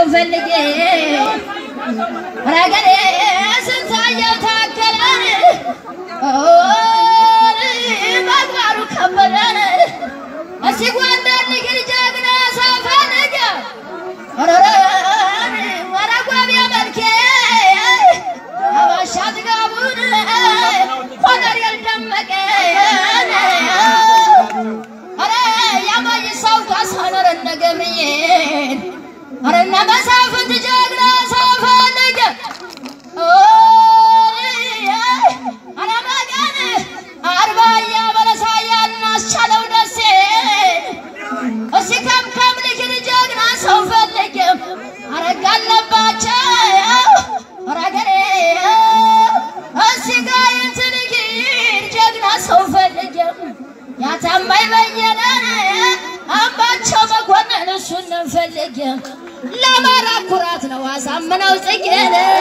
ፈልጌ ረገሬ ስንታየው ታከለን መግባሩ ከበደን እስቲ ጎንደር ንግድ ጀግና ሰው ፈልጌ ወረጓቢ መልኬ አባሻ ጥጋቡን ቆጠር ያልደመቀን አረ ያማይ ሰው ካሳነረ ነገምዬን አረ እነ መሳፍንት ጀግና ሰው ፈልጌ አረ መገን አርባያ በለሳያ እናስቻለው ደሴ እስቲ ከምከም ልጅን ጀግና ሰው ፈልጌ አረጋ አለባቸው አረገሬ እስቲ ጋይንት ልጊድ ጀግና ሰው ፈልጌ ያታማይ በየነን አምባቸው መኮንን እሱን ፈልጌ ለአማራ ኩራት ነው አሳምነው ጽጌን